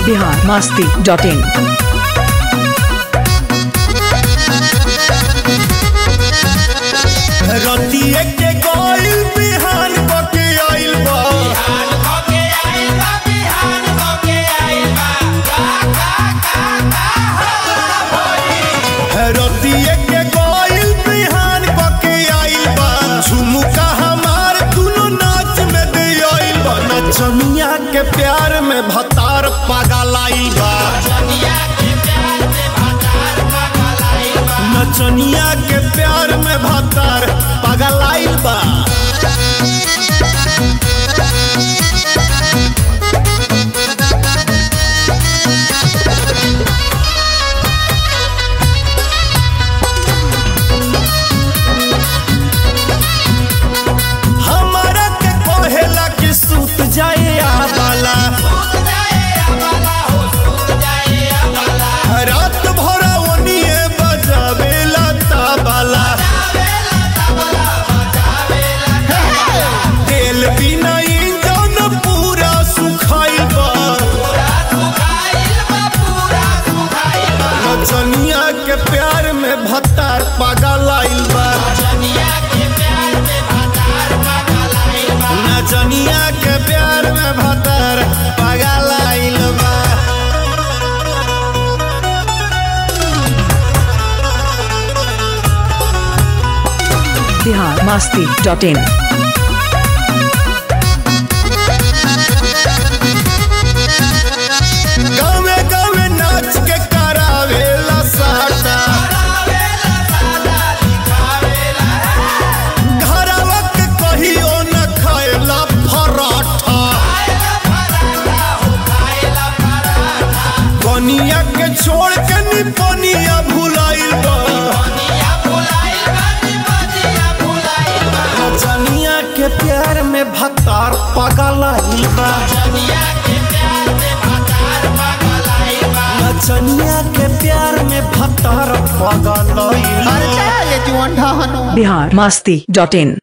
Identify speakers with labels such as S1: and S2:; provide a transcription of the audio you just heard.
S1: Bihar Masti dot in
S2: रतिए के गइल बिहान बके आइल बा रतिए के गइल बिहान बके आइल बा झुमुका हमार दुनो नाच में दे आइल बा नचनिया के प्यार में भतार पागल आइल बा नचनिया के प्यार में भतार पागल आइल बा हमारा के कहेला कि सूत जाए आवाला रात भर ओनिए बजावेला ताबाला तेल बिना इंजन पूरा सुखाइल बा नचनिया के प्यार में भत्तार पागल आइल बा नचनिया के प्यार में भत्तार पागल आइल बा
S1: बिहार मस्ती डॉट इन
S2: गावे गावे नाच के करावेला साटा घरवा के कहियो न खाएला पराठा कनिया के छोड़ के निपनिया भुलाइल बा नचनिया के प्यार में भतार पागल आइल बा नचनिया के प्यार में भतार पागल आइल बा
S1: बिहार मस्ती डॉट इन